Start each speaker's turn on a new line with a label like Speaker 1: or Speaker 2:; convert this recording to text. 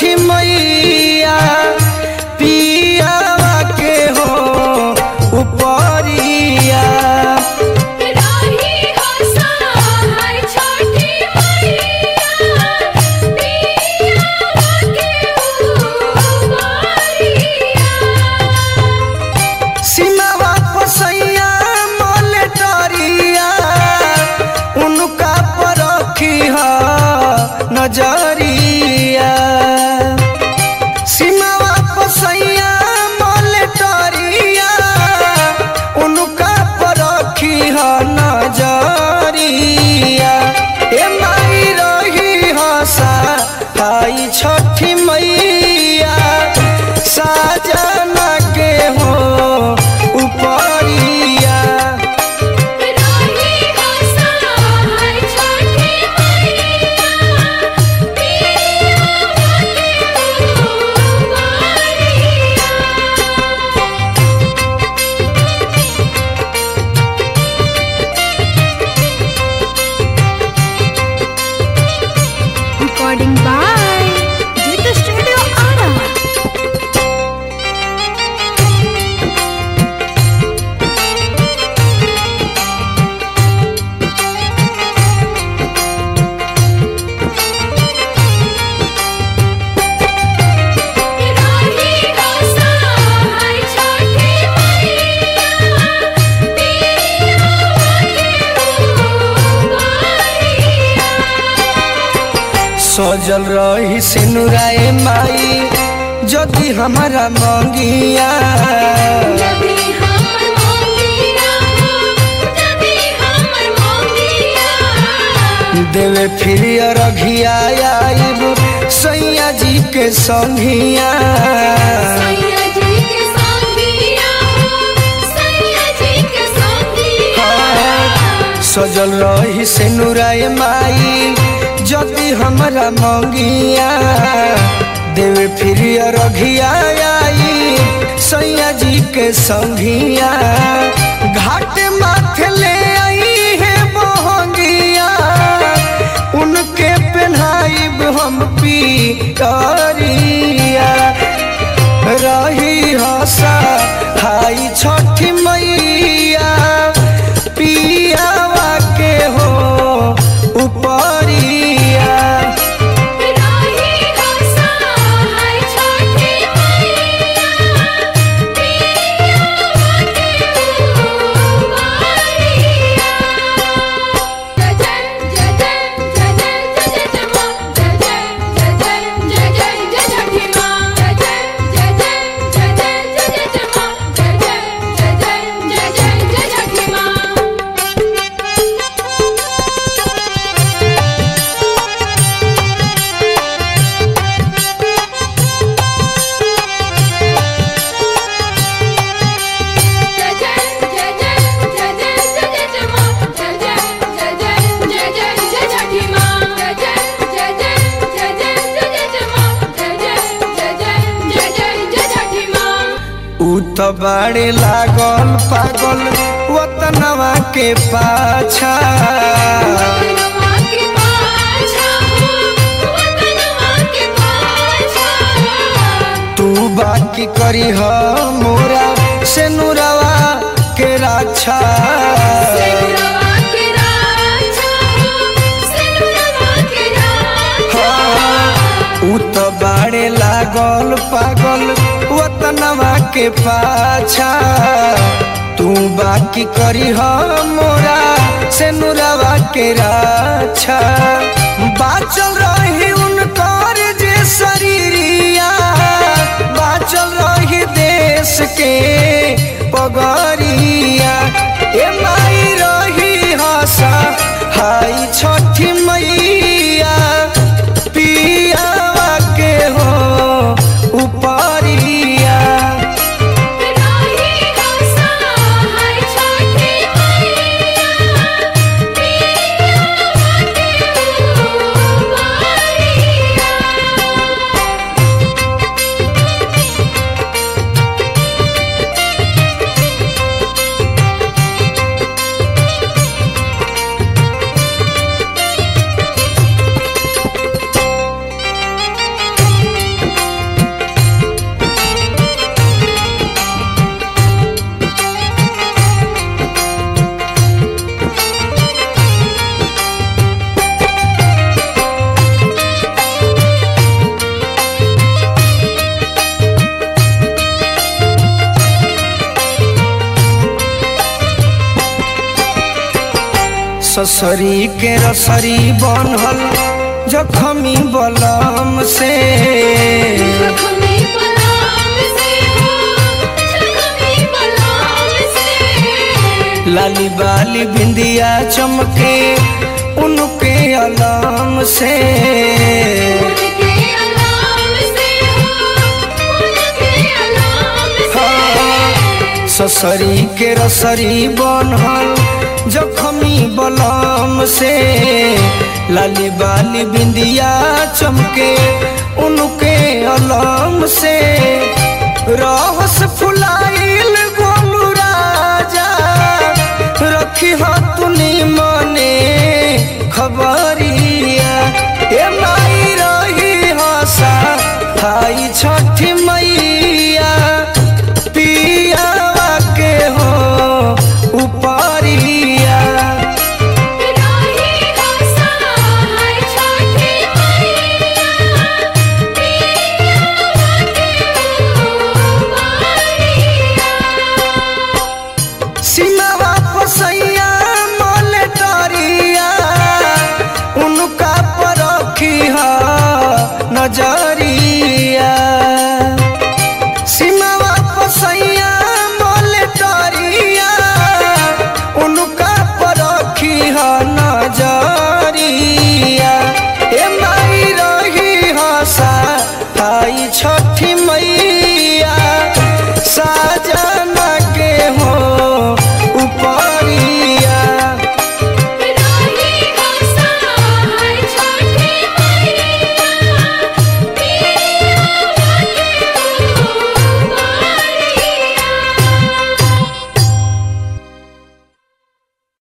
Speaker 1: छठी मैया पियावा के हो उपरिया
Speaker 2: राही हसाय छठी मैया पिया के उबारिया
Speaker 1: सीमावा पसैया मोलेटरिया उनका पर रखी ह नजरिया सीमावा पसैया मोलेटरिया उनका पर रखी ह नजरिया ए माई रही हसा आई छठी मैया साजना के हो उपरिया
Speaker 2: राही हसाय छठी मैया पिया के उबारिया
Speaker 3: Recording by Jita Studio Ara.
Speaker 2: राही हसाय छठी मैया पिया के उबारिया
Speaker 1: सजल रही सिनुराए माई जदि हमारा मंगिया
Speaker 2: जदी हमर मोंगिया हो जदी हमर मोंगिया
Speaker 1: देवे फिर रघिया आइब सैया जी के संघिया
Speaker 2: सैया जी के संगिया हो सैया जी के संगिया
Speaker 1: सजल रही सिनुराए माई जदि हमारा मंगिया देवे फिर रघिया आई सैया जी के संघिया घाट माथे ले आई है बहंगिया उनके पहनाइब हम पी करिया रही हसा हाई छठी मैया पियावा के हो उपरिया
Speaker 2: राही हसाय छठी मैया पिया के उबारिया जय जय जय जय जय जय जय जय मां जय जय जय जय जय जय जय छठी मां जय जय जय जय जय जय जय जय मां जय जय जय जय जय जय जय छठी मां जय जय जय जय जय जय जय जय मां जय जय जय जय जय जय जय छठी मां जय जय जय जय जय जय जय जय मां जय जय जय जय जय जय जय छठी मां
Speaker 1: उ तो बड़े लागल पागल वतनवा के पाछा
Speaker 2: वतनवा के पाछा हो वतनवा के पाछा
Speaker 1: तू बाकी करी ह मोरा से नुरवा के रक्षा
Speaker 2: सिनुरवा के राजा हो सिनुरवा के राजा
Speaker 1: उ तो बड़े लागल पागल वतनवा के पाछा तू बाकी करी ह मोरा से नुरवा के रक्षा बाचल रही उनकर जे शरीरिया बाचल रही देश के पगरिया ए माई रही हसा हाई छठी मैया पियावा के हो उपरिया
Speaker 2: राही हसाय छठी मैया पिया के उबारिया
Speaker 1: ससरी के रसरी बनल जखमी बलम से
Speaker 2: जख्मी पलाम से हो जख्मी पलाम से
Speaker 1: लाली बाली बिंदिया चमके उनके अलाम से
Speaker 2: उनके अलाम से हो उनके अलाम से
Speaker 1: हाँ, ससरी के रसरी बनल जखमी बलम से लाली बाली बिंदिया चमके उनके अलम से रहस फुलाइल गोलू राजा रखी हतुनी मने खबरिया ए माई रही हसा हाई छ